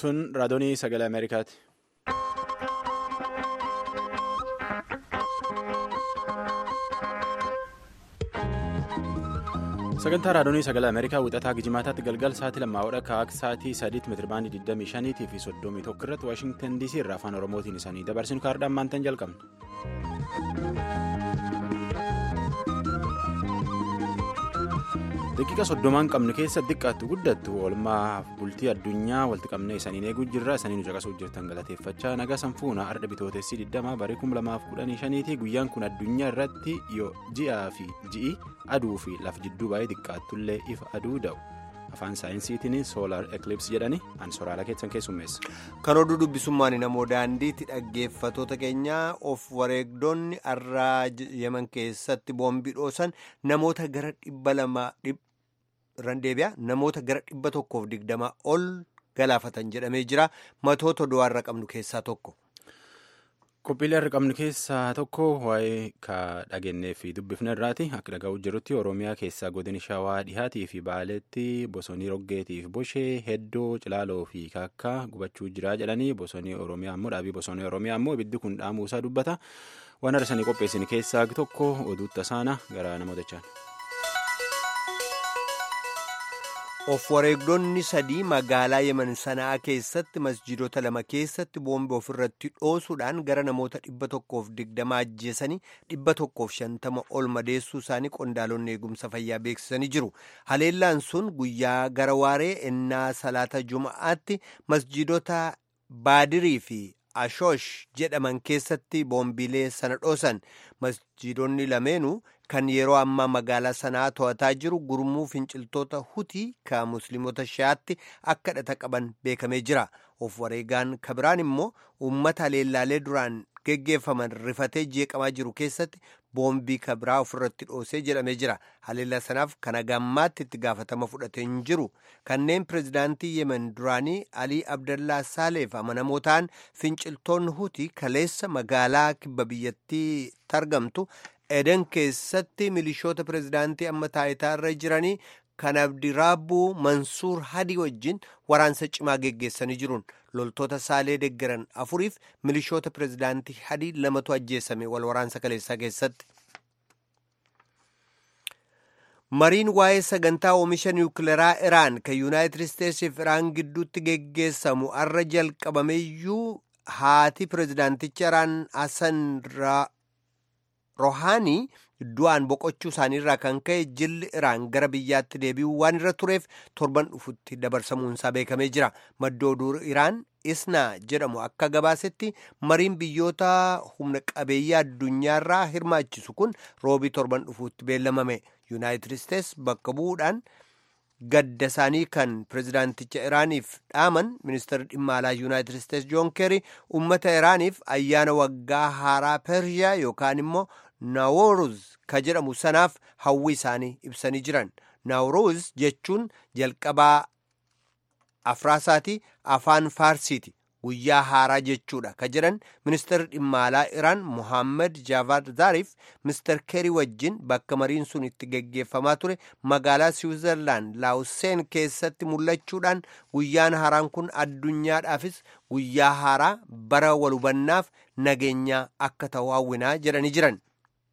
Tun raadiyoo sagalee Ameerikaati. Sagantaa raadiyoo sagalee Ameerikaa wixataa Gijimaataatti galgal sa'aatii lammaa hodha kaa'aa sa'aatii sadiitti meetirabaandii 25 fi 31 irratti Waashingtan DC irraa afaan Oromootiin isaanii dabarsinu kaardaan maantaan jalqabna. Daqiiqa soddomaan qabnu keessa xiqqaattu guddattu oolmaa bultii addunyaa walitti qabnee isaniin eeguu jirra isaniin caqasuuf jirtan galateeffachaa nagaa sanfuuna arda bitootessi 20 barii 2015 guyyaan kun addunyaa irratti yoo ji'aa fi ji'i aduu fi laf jidduu baay'ee xiqqaattullee ifa aduu da'u afaan saayinsiitiin soolaar ekilips jedhani an soraala keessan keessummeessa. Kan oduu dubbisummaan namoo daandiitti dhaggeeffatoota keenyaa of wareegdonni arraa yeman keessatti boombii dhoosan namoota gara dhibba lama randeebiyaa namoota gara dhibba tokkoof digdamaa ol galaafatan jedhamee jira matoota du'aarra qabnu keessaa tokko. Qophiilee har'a qabnu keessaa tokko waa'ee ka dhageenyee fi dubbifne irraati akka dhaga'uu jirutti oromiyaa keessaa godina shawaa dhihaatii fi baaleetti bosonii roggeetii fi boshee heddoo cilaaloo fi kaakkaa gubachuu jira jedhanii bosonii oromiyaa ammoo dhaabii bosonii oromiyaa ammoo ibiddi kun dhaamuusaa dubbata waan arsanii qopheessin keessaa tokko oduu tasaana gara namoota of wareegdonni sadii magaalaa yemen sanaa keessatti masjiidota lama keessatti boombii ofirratti dhoosuudhaan gara namoota dhibba tokkoof digdama ajjeesanii dhibba tokkoof shantama ol madeessuu isaanii qondaalonni eegumsa fayyaa beeksisanii jiru haleellaan sun guyyaa gara waaree ennaa salaata juma'aatti masjiidota baadirii fi ashoosh jedhaman keessatti boombiilee sana dhoosan masjiidonni lameenuu kan yeroo ammaa magaalaa sanaa to'ataa jiru gurmuu finciltoota hutii ka musliimota shi'aatti akka hidhata qaban beekamee jira of wareegaan kabiraan immoo uummata haleellaalee duraan geggeeffaman rifatee jeeqamaa jiru keessatti boombii kabiraa ofirratti dhoosee jedhamee jira haleellaa sanaaf kana gammaatti itti gaafatama fudhatee hin jiru kanneen pirezidaantii yemen duraanii alii abdallaa saaleef amanamoo ta'an finciltoonni hutii kaleessa magaalaa kibba biyyattii argamtu eden keessatti milishoota pirezidaantii amma taayitaarra jiranii kan abdiraabbuu mansuur hadii wajjin waraansa cimaa geggeessanii jiruun loltoota saalee deggeran afuriif milishoota pirezidaantii hadii lamatu ajjeesame wal waraansa kaleessaa keessatti. mariin waa'ee sagantaa oomisha niwukileeraa iraan kan yuunaayitid isteetsiif iraan gidduutti geggeessamu arra jalqabameeyyuu haati pirezidaanticha iraan hasan rohaanii du'aan boqochuu isaaniirraa kan ka'e jilli iraan gara biyyaatti deebi'uu waan irra tureef torban dhufutti dabarsamuunsaa beekamee jira maddoo oduu iraan isnaa jedhamu akka gabaasetti mariin biyyoota humna qabeeyyii addunyaarraa hirmaachisu kun roobii torban dhufuutti beellamame yuunaayitid isteets bakka bu'uudhaan gadda isaanii kan pirezidaanticha iraaniif dhaaman ministeerri dhimma alaa yuunaayitid isteets joon keeri ummata iraaniif ayyaana waggaa haaraa pershiyaa yookaan immoo naawuruz ka jedhamu sanaaf hawwi isaanii ibsanii jiran naawuruz jechuun jalqabaa afraasaati afaan faarsiiti guyyaa haaraa jechuudha ka jedhan ministeerri dhimma alaa iraan muhammad jaavad zaariif mister keerii wajjin bakka mariin sun itti geggeeffamaa ture magaalaa siwiizerlaand laawuseen keessatti mul'achuudhaan guyyaan haaraan kun addunyaadhaafis guyyaa haaraa bara walhubannaaf nageenyaa akka ta'u hawwinaa jedhanii jiran.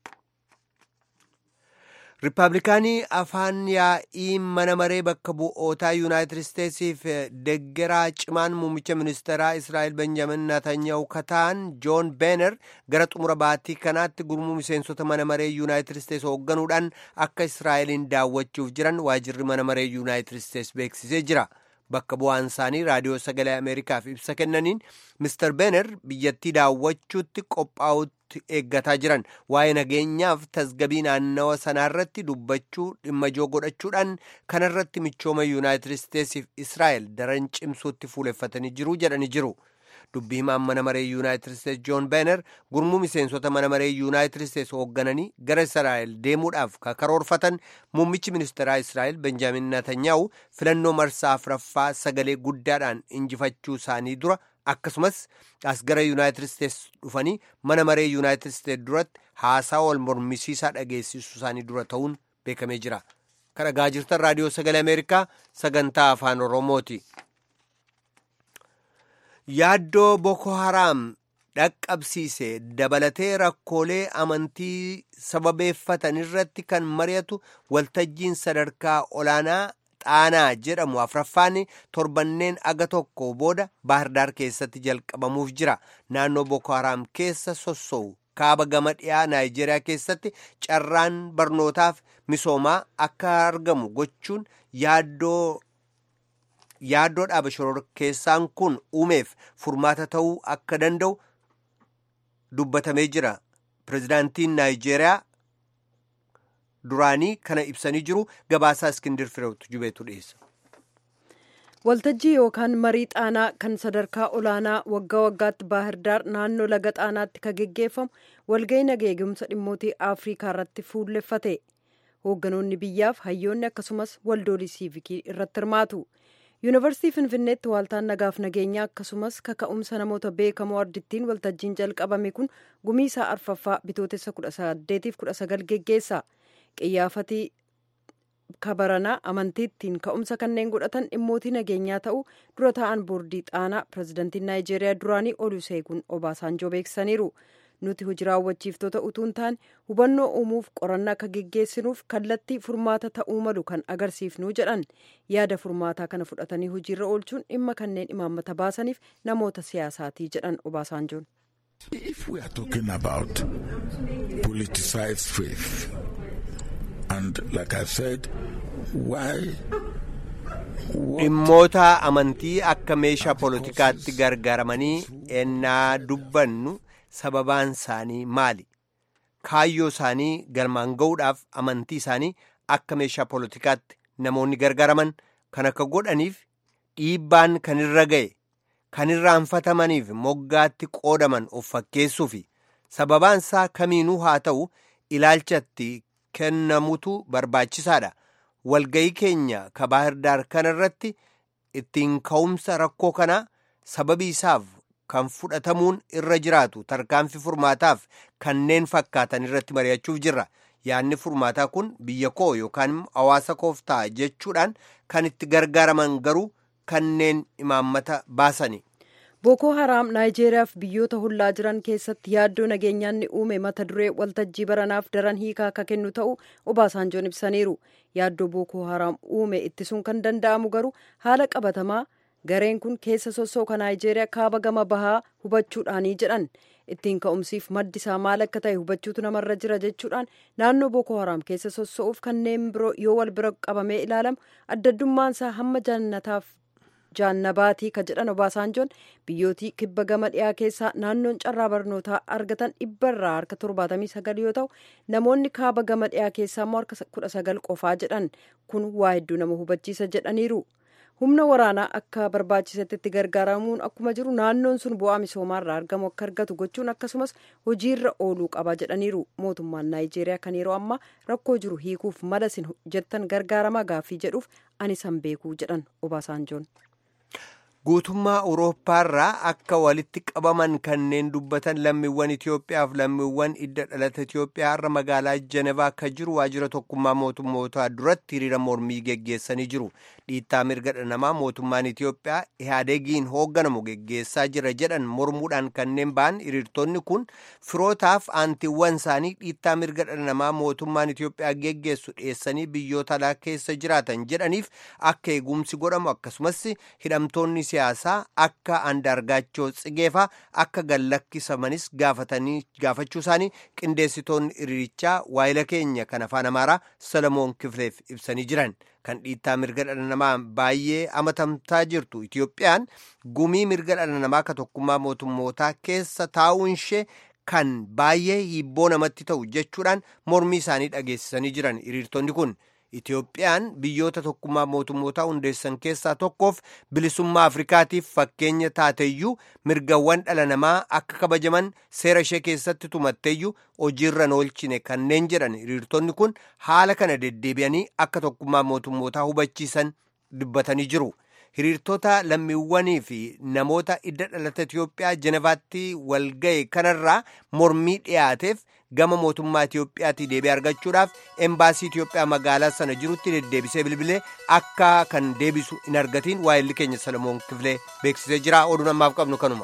riippaabilikaanii afaan yaa'ii mana maree bakka bu'ootaa yuunaayitid isteetsiif deggeraa cimaan muummicha ministeeraa israa'el benjamin natanyahu kataan joon beener gara xumura baatii kanaatti gurmuu miseensota mana maree yuunaayitid isteets hoogganuudhaan akka israa'eliin daawwachuuf jiran waajirri mana maree yuunaayitid isteets beeksisee jira. bakka bu'aan isaanii raadiyoo sagalee ameerikaaf ibsa kennaniin mister beener biyyattii daawwachuutti qophaa'utti eeggataa jiran waa'ee nageenyaaf tasgabii naannawa sanaarratti dubbachuu dhimma ijoo godhachuudhaan kanarratti michooma yuunaayitid isteetsiif israa'el daran cimsuutti fuuleffatanii jiru jedhanii jiru. dubbii himaan mana maree yuunaayitid isteets joon beener gurmuu miseensota mana maree yuunaayitid isteets hooggananii gara israa'el deemuudhaaf karoorfatan muummichi ministeeraa israa'el benjaamin natanyaa'u filannoo marsaa afuraffaa sagalee guddaadhaan injifachuu isaanii dura akkasumas as gara yuunaayitid isteets dhufanii mana maree yuunaayitid isteets duratti haasaa wal mormisiisaa dhageessisuu isaanii dura ta'uun beekamee jira kan dhagaa jirtan raadiyoo sagalee ameerikaa sagantaa afaan oromooti. yaaddoo boko haraam dhaqqabsiise dabalatee rakkoolee amantii sababeeffatan irratti kan mari'atu waltajjiin sadarkaa olaanaa xaanaa jedhamu afraffaan torbanneen aga tokko booda baahirdaar keessatti jalqabamuuf jira naannoo boko haraam keessa sossa'u kaaba gama dhiyaa naayijeeriyaa keessatti carraan barnootaaf misoomaa akka argamu gochuun yaaddoo yaaddoo dhaaba shororkeessaan kun uumeef furmaata ta'uu akka danda'u dubbatamee jira pirezidaantiin naayijeeriyaa duraanii kana ibsanii jiru gabaasaa iskindir fireewtu jubeetu dhiyeessa. waltajjii yookaan marii xaanaa kan sadarkaa olaanaa waggaa waggaatti baahirdaar naannoo laga xaanaatti ka geggeeffamu walga'ii nageegumsa dhimmootii afrikaa irratti fuulleffate hoogganoonni biyyaaf hayyoonni akkasumas waldoolii siivikii irratti hirmaatu yuunivarsiitii finfinneetti waaltaan nagaaf nageenyaa akkasumas kaka'umsa namoota beekamoo ardittiin waltajjiin jalqabame kun gumiisaa arfaffaa bitootessa 18-19 geggeessa qiyyaafatii kabaranaa amantiittiin ka'umsa kanneen godhatan dhimmootii nageenyaa ta'uu dura ta'an boordii xaanaa pirezidantiin naayijeeriyaa duraanii oluseegun obaasaanjoo beeksisaniiru nuti hojii raawwachiiftoota utuu hin taane hubannoo uumuuf qorannaa akka geggeessinuuf kallattii furmaata ta'uu malu kan agarsiifnu jedhan yaada furmaataa kana fudhatanii hojiirra oolchuun dhimma kanneen imaammata baasaniif namoota siyaasaatii jedhan obaasaanjoon. If we are talking about politicized faith, and like I said, why? dhimmoota amantii akka meeshaa poolitikaatti gargaaramanii ennaa dubbannu sababaan isaanii maali kaayyoo isaanii galmaan ga'uudhaaf amantii isaanii akka meeshaa poolitikaatti namoonni gargaaraman kan akka godhaniif dhiibbaan kan irra ga'e kan irraanfatamaniif moggaatti qoodaman of fakkeessuufi sababaan isaa kamiinuu haa ta'u ilaalchatti kennamutu barbaachisaadha walga'ii keenya ka baahirdaar kana irratti ittiin ka'umsa rakkoo kanaa sababii isaaf kan fudhatamuun irra jiraatu tarkaanfii furmaataaf kanneen fakkaatan irratti mari'achuuf jirra yaadni furmaataa kun biyya koo yookaan hawaasa koof ta'a jechuudhaan kan itti gargaaraman garuu kanneen imaammata baasani. bookoo haraam naayijeeriyaaf biyyoota hollaa jiran keessatti yaaddoo nageenyaan ni uume mata duree waltajjii baranaaf daran hiikaa akka kennu ta'uu obaasaanjoon ibsaniiru yaaddoo bookoo haraam uume ittisuun kan danda'amu garuu haala qabatamaa gareen kun keessa sossooka naayijeeriyaa kaaba gama bahaa hubachuudhaanii jedhan ittiin ka'umsiif maddi isaa maal akka ta'e hubachuutu namarra jira jechuudhaan naannoo bookoo haraam keessa sossoo'uuf kanneen biroo yoo wal bira qabamee ilaalamu addaddummaan isaa hamma jannataaf jaannabaatii ka jedhan obaasaanjoon biyyootii kibba gama dhiyaa keessaa naannoon carraa barnootaa argatan dhibba irraa harka torbaatamii sagal yoo ta'u namoonni kaaba gama dhiyaa keessaa immoo harka kudha sagal qofaa jedhan kun waa hedduu nama hubachiisa jedhaniiru humna waraanaa akka barbaachisetti itti gargaaramuun akkuma jiru naannoon sun bu'aa misoomaarraa argamu akka argatu gochuun akkasumas hojiirra ooluu qaba jedhaniiru mootummaan naayijeeriyaa kan yeroo ammaa rakkoo jiru hiikuuf mala isin jettan gargaaramaa gaaffii jedhuuf ani san beekuu jedhan obaasaanjoon. guutummaa awurooppaarraa akka walitti qabaman kanneen dubbatan lammiiwwan Itoophiyaaf lammiiwwan idda dhalata Itoophiyaa irra magaalaa Jenevaa akka jiru waajjira tokkummaa mootummootaa duratti hiriira mormii geggeessanii jiru. Dhiittaa mirga dhala namaa mootummaan Itoophiyaa ihaadegiin hoogganamu geggeessaa jira jedhan mormuudhaan kanneen ba'an hiriirtonni kun firootaaf aantiiwwan isaanii dhiittaa mirga dhala namaa mootummaan Itoophiyaa geggeessu dhiyeessanii biyyoota alaa keessa jiraatan jedhaniif akka eegumsi godhamu akkasumas hidhamtoonni siyaasaa akka andaargaachoo tsigeefaa akka gallakkisamanis gaafachuu isaanii qindeessitoonni hiriirichaa waayila keenya kan afaan amaaraa solomoon kifleef ibsanii jiran kan dhiittaa mirga dhala namaa baay'ee amatamtaa jirtu itiyoophiyaan gumii mirga dhala namaa ka tokkummaa mootummootaa keessa taa'uun ishee kan baay'ee hibboo namatti ta'u jechuudhaan mormii isaanii dhageessisanii jiran hiriirtonni kun. Itiyoophiyaan biyyoota tokkummaa mootummootaa hundeessan keessaa tokkoof bilisummaa Afrikaatiif fakkeenya taateyyuu mirgawwan dhala namaa akka kabajaman seera ishee keessatti tumatteeyyuu hojiirra oolchine kanneen jedhan hiriirtonni kun haala kana deddeebi'anii akka tokkummaa mootummootaa hubachiisan dubbatanii jiru. Hiriirtota lammiiwwanii fi namoota idda dhalata Itiyoophiyaa Jenevaatti walga'e kanarraa mormii dhiyaateef gama mootummaa Itiyoophiyaatii deebii argachuudhaaf embaasii Itiyoophiyaa magaalaa sana jirutti deddeebisee bilbilee akka kan deebisu hin argatiin waa'illi keenya Salomoon Kifilee beeksisee jira oduun ammaaf qabnu kanuma.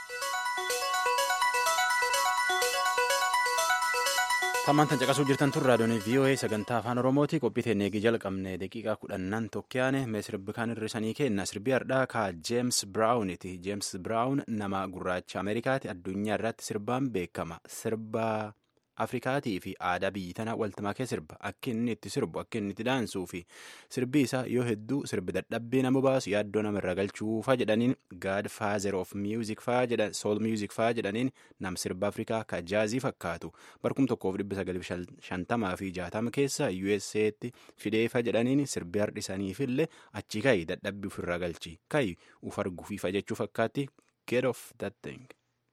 Tammaan tan caqasuu jirtan tun raadiyoon VOA sagantaa afaan Oromooti qophii teennee eegii jalqabne daqiiqaa kudhannan tokkyaane mee sirbi kan hirrisanii kenna sirbi hardhaa ka Jeems Biraawuniti Jeems Biraawun nama gurraacha Ameerikaati addunyaa irratti sirbaan beekama sirba Afrikaatii fi aadaa biyyi tana waltimakee sirba akka inni itti sirbu akka inni itti daansuu fi sirbi isaa yoo hedduu sirbi dadhabbii nama baasu yaaddoo nama irra galchuu faa jedhaniin God Father of Music faa jedhan Soul Music faa jedhaniin nam sirba Afrikaa ka jaazii fakkaatu barkum tokkoof dhibba sagalii shantamaa fi jaatama keessa USA'tti fideefa jedhaniin sirbi hardhisaniifillee achi kayi dadhabbii ofirra galchi kayi uf arguufiifa jechuu fakkaatti get off that thing.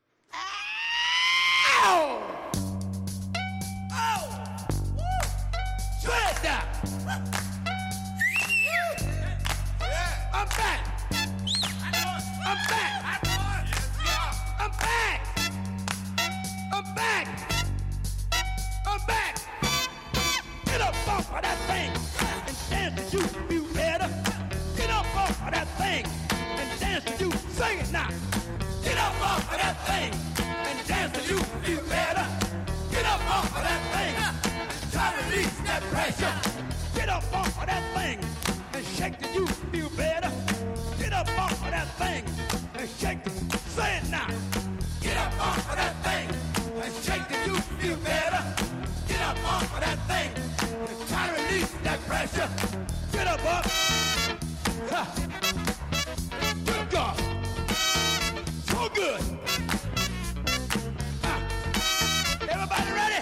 I'm back. I'm back. I'm back. I'm back. I'm back. Get up off of that thing and dance to you feel better. Get up off of that thing and dance to you. Sing it now. Get up off of that thing and dance to you feel better. Get up off of that thing. Try to release that pressure. Get up off of that thing and shake till you feel better. Get up off of that thing and shake it. Say it now. Get up off of that thing and shake till you feel better. Get up off of that thing and try to release that pressure. Get up, up. Ha. Good God. So good. Ha. Everybody ready?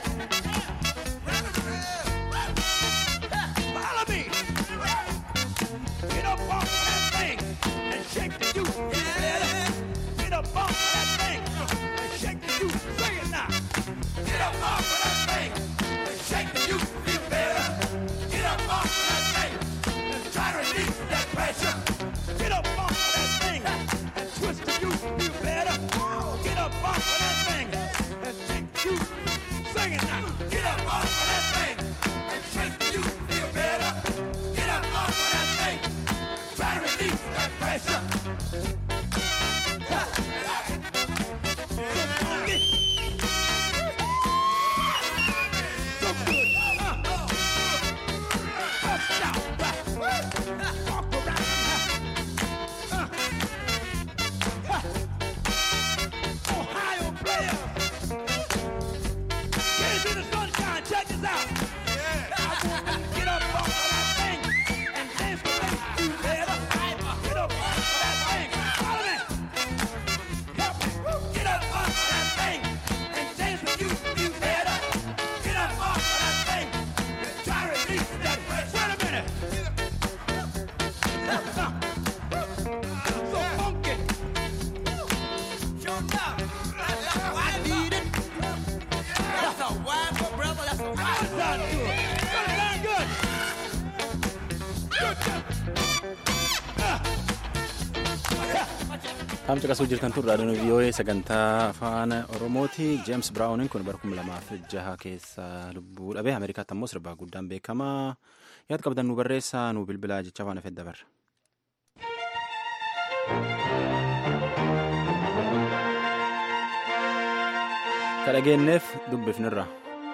Follow me. Get up off of that thing and shake the you. Yeah. Get up off of that thing and shake the you. Sing it now. Get up off of that thing and shake the you. Feel better. Get up off of that thing and try to release that pressure. Get up off of that thing and twist the you. Feel better. Get up off of that thing and shake the you. Sing it now. Get up off of that thing and shake the you. Feel better. Get up off of that thing. Try to release that pressure. So good. Uh, bust out. Walk around. Uh, uh, Ohio players. Get into the sunshine. Check this out. Get up off of that thing and dance to make you better. Get up off of that thing. Follow me. Help me. Get up off of that thing and dance with you feel better. Get up off of that thing and try to release that pressure. Wait a minute. So funky. I need it. That's a wild brother. That's a wild sound good. Good, sound good. Good, good. Taam caqasuu jirtan tun raadiyoon VOA sagantaa afaan Oromooti. Jeems Biraawuniin kun bara kuma lamaaf jaha keessa lubbuu dhabe. Ameerikaatti ammoo sirbaa guddaan beekamaa. Yaad qabdan nu barreessaa nu bilbilaa jecha afaan afeet dabarra. Ka dhageenyeef dubbifnirra.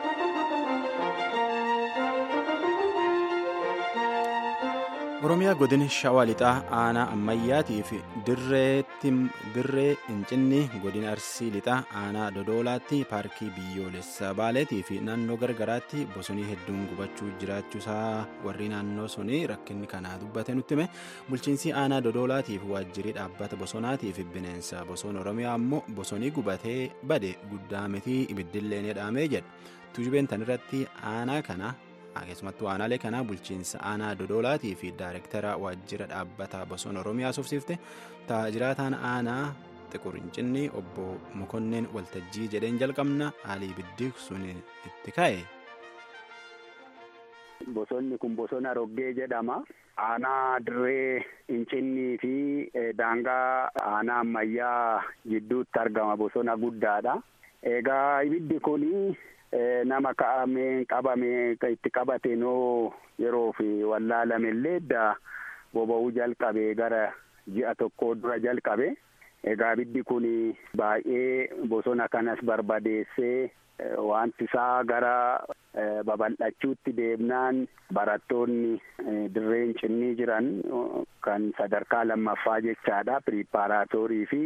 Oromiyaa godina Shawaa Lixaa aanaa ammayyaatii fi dirree Incinni godina Arsii Lixaa aanaa Dodoolaatti paarkii biyyoolessaa Baaleetii fi naannoo gargaraatti bosonii hedduun gubachuu jiraachuusaa warri naannoo sunii rakkinni kanaa dubbate nutti hime bulchiinsi aanaa Dodoolaatii fi waajjirii dhaabbata bosonaatii fi bineensa bosona Oromiyaa ammoo bosonii gubatee bade guddaa miti ibiddillee ni dhaamee jedha. Tuujubeen tan irratti aanaa kana keessumattuu aanaalee kanaa bulchiinsa aanaa dodolaatii fi daayirektara waajjira dhaabbata bosona oromiyaa suufsiifte taajiraataan aanaa xiqurincinni obbo mokonneen waltajjii jedheen jalqabna haalii biddi sun itti ka'e. Bosonni kun bosona roggee jedhama. Aanaa dirree incinnii fi daangaa aanaa ammayyaa gidduutti argama bosona guddaadha. Egaa ibiddi kuni nama ka'amee qabamee itti qabateenoo yeroo fi wallaalame illee edda boba'uu jalqabee gara ji'a tokko dura jalqabe. Egaa ibiddi kun baay'ee bosona kanas barbadeessee wanti isaa gara babal'achuutti deemnaan barattoonni dirreen cinnii jiran kan sadarkaa lammaffaa jechaadha piriippaaraatoorii fi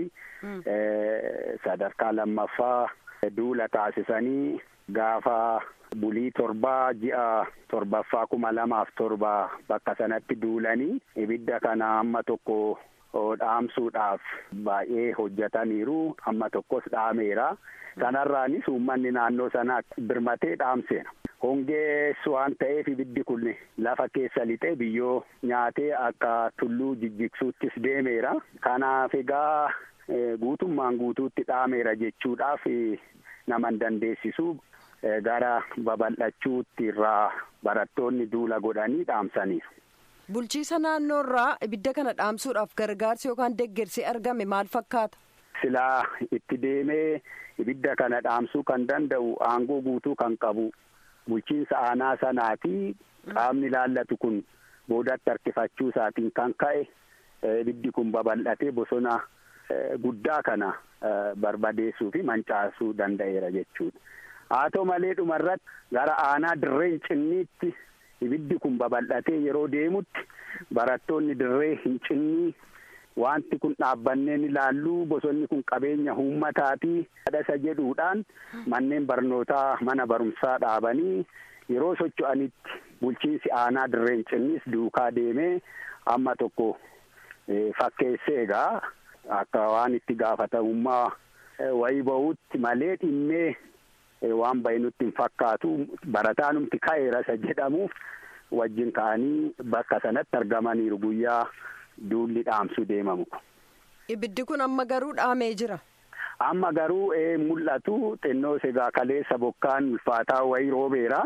sadarkaa lammaffaa duula taasisanii gaafa bulii torbaa ji'a torbaffaa kuma lamaaf torba bakka sanatti duulanii ibidda kana amma tokko dhaamsuudhaaf baay'ee hojjetaniiru amma tokkos dhaameera kanarraanis uummanni naannoo sanaa birmatee dhaamseera. hongees waan ta'eef ibiddi kun lafa keessa lixee biyyoo nyaatee akka tulluu jijjigsuuttis deemeera kanaaf egaa guutummaan guutuutti dhaameera jechuudhaaf naman dandeessisu gara babal'achuutti irraa barattoonni duula godhanii dhaamsaniiru. Bulchiisa naannoo irraa ibidda kana dhaamsuudhaaf gargaarsi yookaan deggersi argame maal fakkaata? Silaa itti deemee ibidda kana dhaamsuu kan danda'u aangoo guutuu kan qabu bulchiinsa aanaa sanaa fi qaamni ilaallatu kun boodatti harkifachuu isaatiin kan ka'e ibiddi kun babal'atee bosona guddaa kana barbadeessuu fi mancaasuu danda'eera jechuudha. Haa ta'u malee dhumarratti gara aanaa dirreen cinniitti ibiddi kun babal'atee yeroo deemutti barattoonni dirree hin cinnii wanti kun dhaabbanneen ilaalluu bosonni kun qabeenya uummataatii dhadhasa jedhuudhaan manneen barnootaa mana barumsaa dhaabanii yeroo socho'anitti bulchiinsi aanaa dirreen cinnis duukaa deemee amma tokko fakkeessee egaa akka waan itti gaafatamummaa wayii ba'uutti malee dhimmee waan bahe nutti hin fakkaatu barataanumti ka'eera isa jedhamuuf wajjin ka'anii bakka sanatti argamaniiru guyyaa duulli dhaamsuu deemamu. Ibiddi kun amma garuu dhaamee jira. Amma garuu ee mul'atu xinnoo egaa kaleessa bokkaan ulfaataa wayii roobeera.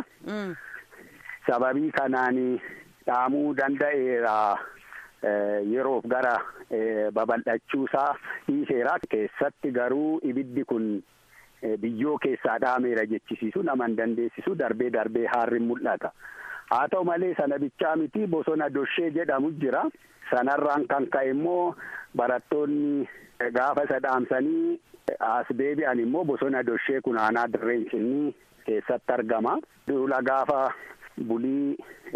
Sababii kanaan dhaamuu danda'eera yeroof gara babal'achuusaa dhiiseera. Keessatti garuu ibiddi kun biyyoo keessaa dhaameera jechisiisu nama hin dandeessisu darbee darbee haarri mul'ata. Haa ta'u malee sana bichaa miti bosona doshee jedhamu jira. Sanarraan kan ka'e immoo barattoonni gaafa isa dhaamsanii as deebi'an immoo bosona doshee kun aanaa dirreen cinnii keessatti argama. Duula gaafa bulii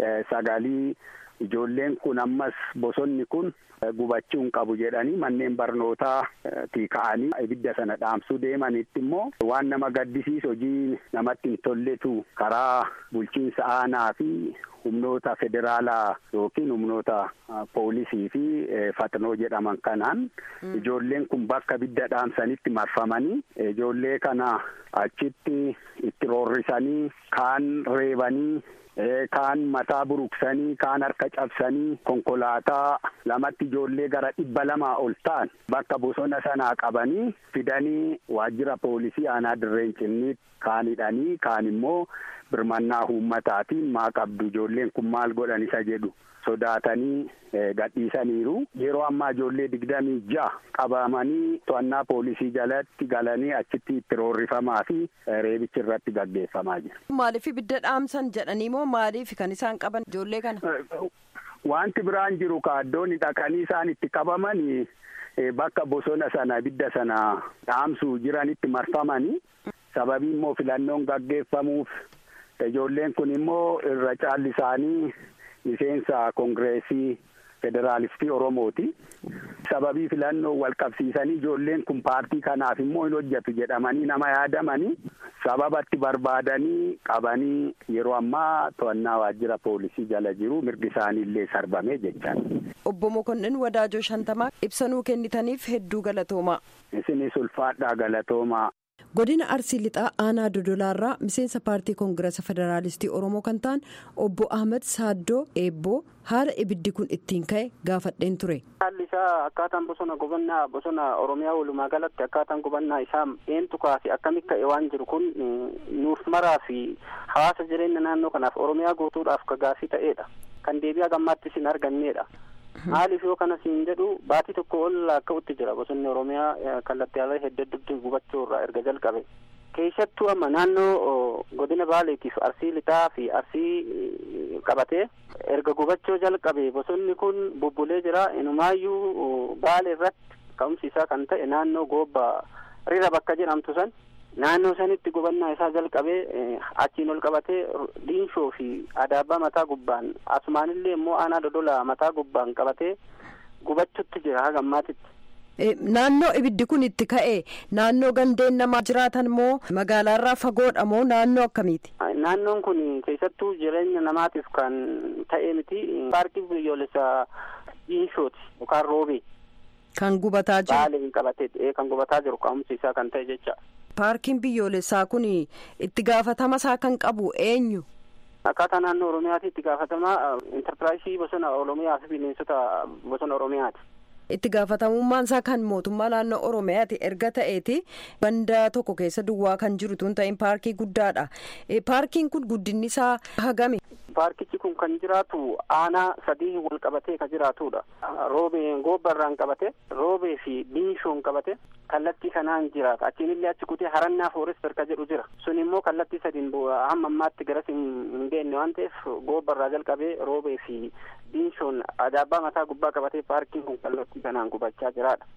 sagalii ijoolleen kun ammas bosonni kun gubachuu hin qabu jedhanii manneen barnootaa ka'anii ibidda sana dhaamsuu deemanitti immoo waan nama gaddisiisu hojii namatti hin tolletu karaa bulchiinsa aanaa fi humnoota federaalaa yookiin humnoota poolisii fi faxnoo jedhaman kanaan ijoolleen kun bakka ibidda dhaamsanitti marfamanii ijoollee kana achitti itti roorrisanii kaan reebanii kaan mataa buruqsanii kaan harka cabsanii konkolaataa lamatti ijoollee gara dhibba lamaa ol ta'an bakka bosona sanaa qabanii fidanii waajjira poolisii aanaa dirreen cinniitti kaan hidhanii kaan immoo birmannaa uummataatiin maa qabdu ijoolleen kun maal godhan isa jedhu sodaatanii gadhiisaniiru yeroo ammaa ijoollee digdamii ja'a qabamanii to'annaa poolisii jalatti galanii achitti itti roorrifamaa fi reebichi irratti gaggeeffamaa jira. Maaliif ibidda dhaamsan jedhanii moo maaliif kan isaan qaban ijoollee kana? Wanti biraan jiru kaaddoonni dhaqanii isaan itti qabamanii bakka bosona sana ibidda sana dhaamsuu jiranitti marfamanii sababii immoo filannoon gaggeeffamuuf ijoolleen kun immoo irra caalli isaanii miseensa koongireesii federaalistii oromooti sababii filannoo wal qabsiisanii ijoolleen kun paartii kanaaf immoo hin hojjetu jedhamanii nama yaadamanii sababatti barbaadanii qabanii yeroo ammaa to'annaa waajjira poolisii jala jiru mirgi isaanii illee sarbame jechaan. Obbo Mokonnin Wadaajoo Shantamaa ibsanuu kennitaniif hedduu galatoomaa. Isinis ulfaadhaa galatoomaa. godina arsii lixaa aanaa dodolaarraa miseensa paartii koongirasa federaalistii oromoo kan ta'an obbo ahmed saaddoo eebboo haala ibiddi kun ittiin ka'e gaafadheen ture. haalli isaa akkaataan bosona gubannaa bosona oromiyaa walumaa galatti akkaataan gubannaa isaa eentu kaase akkamitti ka'e waan jiru kun nuuf maraa fi hawaasa jireenya naannoo kanaaf oromiyaa guutuudhaaf kagaafii ta'eedha kan deebi'aa gammaatti isin arganneedha. maaliif yoo kana siin jedhu baatii tokko ol akka'utti jira bosonni oromiyaa kallattii ala hedduu gubachuu irraa erga jalqabe keessattuu amma naannoo godina baaleetiif arsii lixaa fi arsii qabatee erga gubachuu jalqabe bosonni kun bubbulee jira inumaayyuu baale irratti ka'umsi isaa kan ta'e naannoo goobba rira bakka jedhamtu san naannoo sanitti gubannaa isaa jalqabee achiin ol qabatee diinshoo fi adaabaa mataa gubbaan asumaanillee immoo aanaa dodola mataa gubbaan qabatee gubachutti jira haga ammaatitti. Naannoo ibiddi kun itti ka'e naannoo gandeen namaa jiraatan moo magaalaarraa fagoodha moo naannoo akkamiiti? Naannoon kun keessattuu jireenya namaatiif kan ta'e miti paarkii biyyoolessaa diinshooti yookaan roobee. Kan gubataa jiru. Baaliin qabatee kan gubataa jiru ka'umsi isaa kan ta'e jecha. Paarkiin biyyoolessaa kun itti gaafatama isaa kan qabu eenyu? Akkaataa naannoo Oromiyaatti itti gaafatama intarpiraayisii bosona Oromiyaa fi bineensota bosona Oromiyaati. itti gaafatamummaan isaa kan mootummaa naannoo oromiyaati erga ta'eeti banda tokko keessa duwwaa kan jiru tun ta'in paarkii guddaadha paarkiin kun guddinni isaa hagami. paarkichi kun kan jiraatu aanaa sadii wal qabatee kan jiraatudha roobee goobbarraan qabate roobee fi diinshoon qabate kallattii kanaan jiraata achiinillee achi kutee harannaa foorester ka jedhu jira sun immoo kallattii sadiin hamma ammaatti garas hin geenne waan ta'eef goobbarraa jalqabee roobee fi diinshoon adaabaa mataa gubbaa qabatee paarkiin kun kallattii kanaan gubachaa jiraadha.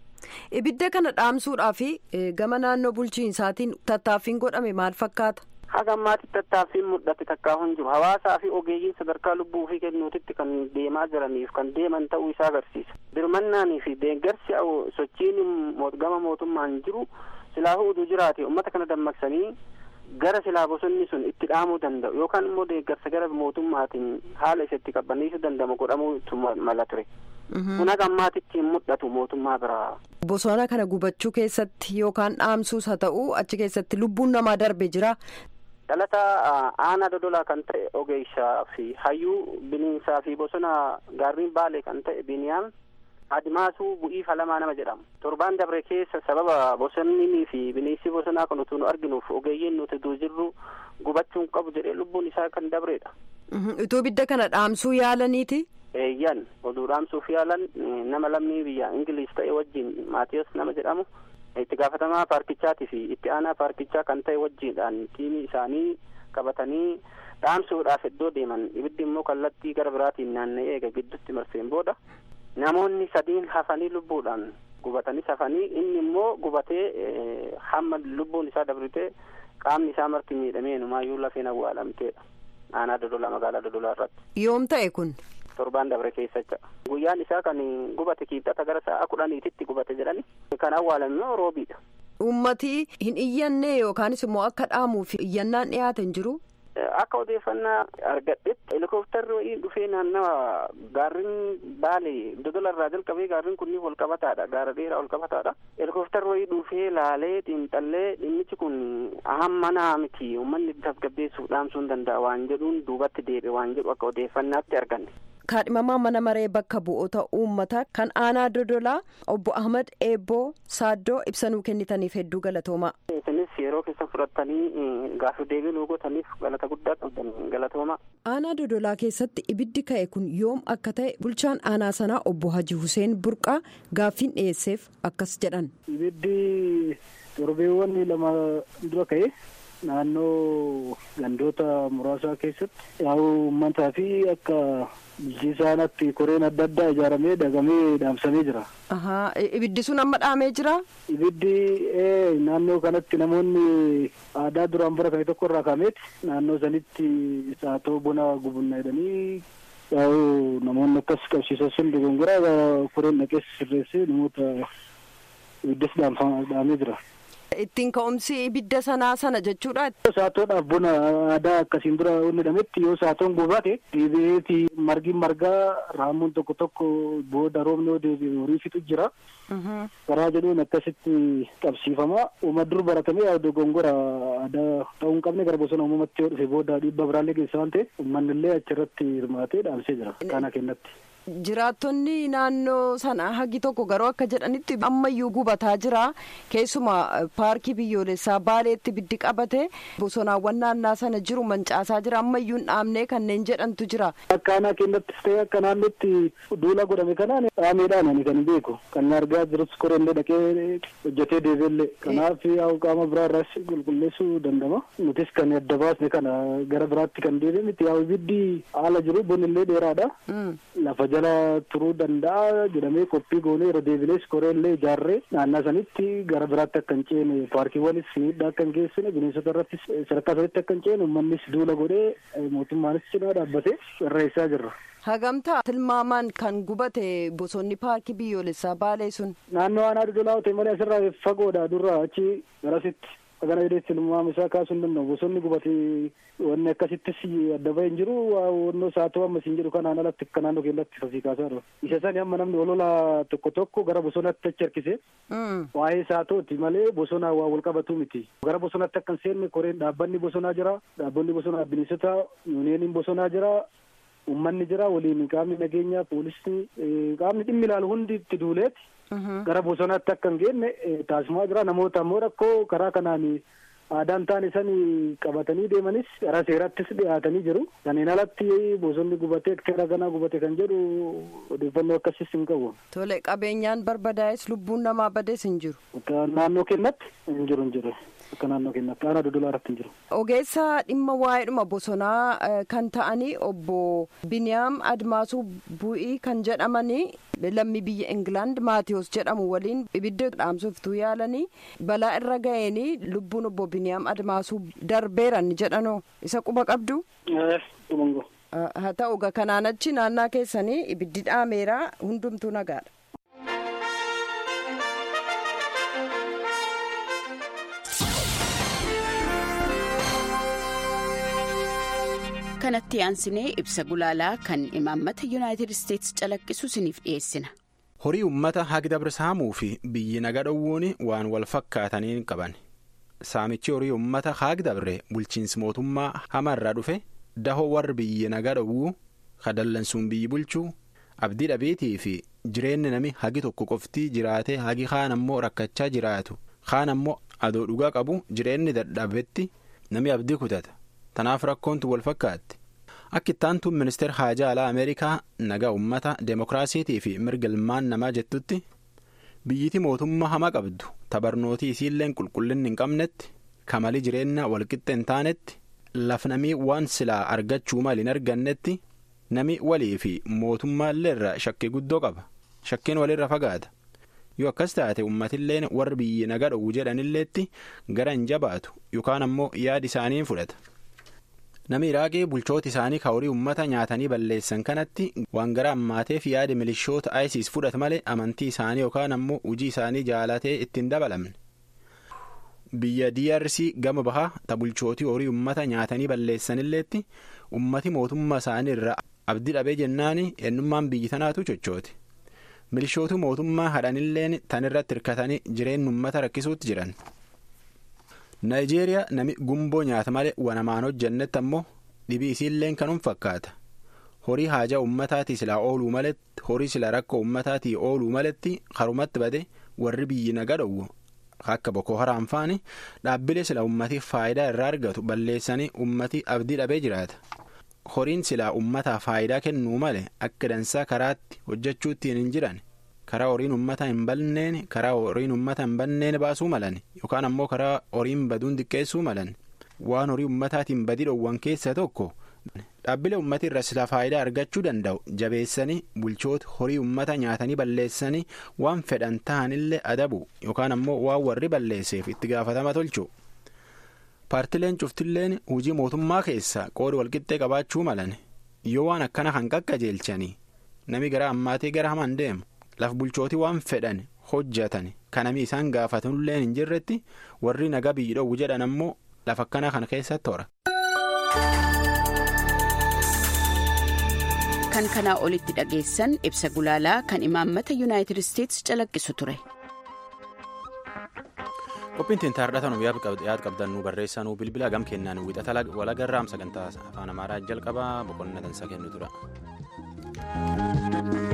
ibidda kana dhaamsuudhaaf gama naannoo bulchiinsaatiin tattaaffiin godhame maal fakkaata. haga ammaatti tattaaffiin mul'ate takkaa hin jiru hawaasaa fi ogeeyyiin sadarkaa lubbuu fi kennuutitti kan deemaa jiraniif kan deeman ta'uu isaa agarsiisa birmannaanii fi deeggarsi sochiin gama mootummaan jiru silaafuu uduu jiraate ummata kana dammaqsanii gara silaa bosonni sun itti dhaamuu danda'u yookaan immoo deeggarsa gara mootummaatiin haala isatti qabbaneessuu danda'amu godhamuutu mala ture. kun haga ammaatitti hin mul'atu mootummaa biraa. Bosona kana gubachuu keessatti yookaan dhaamsuus haa ta'u achi keessatti lubbuun namaa darbe jira. Dhalata aanaa dodolaa kan ta'e ogeessaa fi hayyuu bineensaa fi bosona gaarreen baalee kan ta'e biniyaam adimaasuu bu'ii falamaa nama jedhamu. Torbaan dabre keessa sababa bosonnii fi bineensi bosonaa kan utuu nu arginuuf ogeeyyiin nuti duu jirru gubachuun qabu jedhee lubbuun isaa kan dabreedha. Utuu ibidda kana dhaamsuu yaalaniiti. eeyyan oduu dhaamsuuf yaalan nama lammii biyya ingiliis ta'e wajjin maatiyos nama jedhamu itti gaafatamaa paarkichaatii fi itti aanaa paarkichaa kan ta'e wajjiidhaan tiimii isaanii qabatanii dhaamsuudhaaf iddoo deeman ibiddi immoo kallattii gara biraatiin naanna'ee eega gidduutti marseen booda namoonni sadiin hafanii lubbuudhaan gubatanis hafanii inni immoo gubatee hamma lubbuun isaa dabritee qaamni isaa marti miidhamee numaayyuu lafeen awwaalamteedha aanaa dodolaa magaalaa dodolaa irratti. yoom ta'e kun. torbaan dabre keessacha guyyaan isaa kan gubate kiibxata gara sa'a kudhaniititti gubate jedhani kan awwaalame immoo roobiidha. Uummati hin iyyanne yookaanis immoo akka dhaamuuf iyyannaan dhiyaate hin jiru. Akka odeeffannaa argadhetti helikoptarri wayii dhufee naannawa gaarrin baalee dodola irraa jalqabee gaarrin kunniin wal qabataadha gaara dheeraa wal qabataadha helikoptarri wayii dhufee laalee xiinxallee dhimmichi kun hammanaa miti uummanni tasgabbeessuuf dhaamsuu hin danda'a waan jedhuun duubatti deebi'e waan jedhu akka odeeffannaatti arganne. kaadhimamaa mana maree bakka bu'oota uummataa kan aanaa dodolaa obbo ahmad eebboo saaddoo ibsanuu kennitaniif hedduu galatoomaa. isinis yeroo keessa fudhattanii gaafii deebii nuu gootaniif galata guddaa qabdan galatoomaa. aanaa dodolaa keessatti ibiddi ka'e kun yoom akka ta'e bulchaan aanaa sanaa obbo haji huseen burqaa gaaffiin dhiyeesseef akkas jedhan. ibiddi torbeewwan lama dura ka'e. naannoo gandoota muraasaa keessatti yaa'u uummataa fi akka bulchiisaanatti koreen adda addaa ijaaramee dagamee dhaamsamee jira. ibiddi sun amma dhaamee jira. ibiddi naannoo kanatti namoonni aadaa duraan bara kame tokko irraa kaameeti naannoo sanitti saatoo bona gubunna jedhanii yaa'u namoonni akkas qabsiisan sun dogongora koreen dhaqees sirreessee namoota ibiddas dhaamee jira. ittiin ka'umsi ibidda sanaa sana jechuudha. Saatoodhaaf bona aadaa akkasiin dura inni dhametti yoo saatoon gubate deebi'eeti margi margaa raammoon tokko tokko booda roobni yoo deebi'e horii fixu jira. Karaa jedhuun akkasitti qabsiifama. Uuma dur baratamee yaa dogongora aadaa ta'uu hin qabne gara bosona uumamatti yoo dhufe booda dhiibba biraallee geessa waan ta'eef uummanni illee achirratti hirmaatee dhaamsee jira kana kennatti. jiraattonni naannoo sana hagi tokko garuu akka jedhanitti ammayyuu gubataa jira keessuma paarkii biyyoolessaa baaleetti biddi qabate bosonaawwan naannaa sana jiru mancaasaa jira ammayyuu hin dhaabne kanneen jedhantu jira. Akka aanaa keenyattis ta'e akka naannootti duula godhame kanaan dhaameedhaan ani kan beeku kan argaa jirus korellee dhaqee hojjetee deebiillee kanaaf yaa'u qaama biraa irraas qulqulleessuu dandama nutis kan adda baasne kana gara biraatti kan deebi'e miti yaa'u ibiddi haala jiru bonillee dheeraadha lafa jala turuu danda'a jedhamee qophii goonee yeroo deebilees koreellee ijaarree naannaa sanitti gara biraatti akka hin ceene paarkiiwwanis miidhaa akka hin geessine bineensota irrattis sadarkaa sanitti akka hin ceene uummannis duula godhee mootummaanis cinaa dhaabbatee irreessaa jirra. Hagamtaa tilmaamaan kan gubate bosonni paarkii biyyoolessaa baalee sun. Naannoo aanaa dudulaa ta'e malee asirraa fagoodha durraa achi garasitti kana jedhee tilmaama isaa kaasuu hin danda'u bosonni gubate wanni akkasittis adda bahee hin jiru wannoo saatoo amma siin jedhu kanaan alatti akka naannoo keenyatti fasii kaasaa jiru. Isa sani amma namni olola tokko tokko gara bosonaatti achi harkise waa'ee saatooti malee bosonaa waa wal qabatu miti. Gara bosonaatti akka hin seenne koreen dhaabbanni bosonaa jira dhaabbonni bosonaa bineensota yuuniyeeniin bosonaa jira ummanni jira waliin qaamni nageenyaa poolisni qaamni dhimmi ilaalu hundi itti duuleeti gara bosonaatti akka hin geenne taasifamaa jira namoota ammoo rakkoo karaa kanaan aadaan taane san qabatanii deemanis gara seerattis dhiyaatanii jiru kanneen alatti bosonni gubatee seera ganaa gubate kan jedhu odeeffannoo akkasis hin qabu. Tole qabeenyaan barbadaa'es lubbuun namaa badees hin jiru. Naannoo kennatti hin jiru hin jiru. akka naannoo keenyatti aanaa dudulaa irratti hin jiru. Ogeessa dhimma waa'eedhuma bosonaa kan ta'anii obbo Biniyaam Admaasuu Bu'ii kan jedhamanii lammii biyya Ingilaand Maatiyos jedhamu waliin ibidda dhaamsuuf tu yaalanii balaa irra ga'eenii lubbuun obbo Biniyaam Admaasuu darbeeran jedhanoo isa quba qabdu. haa ta'u kanaan achi naannaa keessanii ibiddi dhaameera hundumtuu nagaadha. kanatti aansinee ibsa gulaalaa kan imaammata yuunaayitid isteetsi calaqqisu isiniif dhiyeessina. horii ummata hagdabra saamuu fi biyyi naga dhowwuun waan wal fakkaataniin qaban saamichi horii ummata hagdabre bulchiinsi mootummaa hamarraa dhufe dahoo warri biyyi naga dhowwuu kadallansuun biyyi bulchuu abdii dhabeetii fi jireenyi nami hagi tokko qoftii jiraatee hagi kaan ammoo rakkachaa jiraatu kaan ammoo adoo dhugaa qabu jireenyi dadhabetti nami abdii kutata. tanaaf rakkoontu wal fakkaatti akka ittaantuun ministeera haajaa alaa ameerikaa nagaa ummata deemokiraasiitii fi mirga ilmaan namaa jettutti biyyiti mootummaa hama qabdu tabarnootii isiilleen qulqullinni hin qabnetti kamalii jireenya walqixxe hin taanetti lafnamii waan silaa argachuu mal hin argannetti nami walii fi mootummaalleerra shakkii guddoo qaba shakkiin walirra fagaata yoo akkas taate ummatilleen warri biyyi naga dhowwu jedhanilleetti gara hin jabaatu yookaan ammoo yaadi isaanii fudhata. Nami Iraaqii bulchoota isaanii ka horii uummata nyaatanii balleessan kanatti waan gara ammaateef yaada milishoota ISIS fudhata malee amantii isaanii yookaan ammoo hojii isaanii jaalatee ittiin dabalamne. Biyya DRC gama bahaa ta bulchootii horii uummata nyaatanii balleessanilleetti ummati mootummaa isaanii irraa abdii dhabee jennaani eenyummaan biyyi tanaatu chochooti. Milishootu mootummaa hadhanilleen tan irratti hirkatanii jireenya uummata rakkisuutti jiran. Naayijeeriyaa nami gumboo nyaata malee wanamaan hojjannetti ammoo dhibii isiilleen kanuun fakkaata. Horii haajaa uummataatii silaa ooluu maletti horii sila rakkoo uummataatii ooluu maletti harumatti bade warri biyyi naga dhowwu akka Boko Haram faani dhaabbilee sila uummatiif faayidaa irraa argatu balleessanii uummati abdii dhabee jiraata. Horiin silaa uummataaf faayidaa kennuu malee akka dansaa karaatti hojjechuuttiin hin jiran. karaa horiin ummata hin balneen karaa horiin ummata hin banneen baasuu malan yookaan ammoo karaa horiin baduun xiqqeessuu malan waan horii ummataatiin badii dhowwan keessa tokko dhaabbilee ummata irra silaa faayidaa argachuu danda'u jabeessanii bulchoota horii ummata nyaatanii balleessanii waan fedhan ta'anillee adabu yookaan ammoo waan warri balleesseef itti gaafatama tolchu. paartileen cuftilleen hojii mootummaa keessa qooda walqixxee qabaachuu malan yoo waan akkana kan qaqqajeelchanii nami gara ammaatee gara hamaan deemu. laf bulchootii waan fedhan hojjetan kanami isaan gaafatanullee hin jirretti warri nagaa biyyi dhowwu jedhan ammoo lafa akkana kana keessatti hora. kan kanaa olitti dhageessan ibsa gulaalaa kan imaammata yuunaayitid isteetsi calaqqisu ture. qophiin tintaardhatan yaad qabdan nu barreessaa nu bilbila gam kennaan wixata walagarraam sagantaa afaan amaaraa jalqabaa boqonnaa dansaa kennu tura. nagaatti.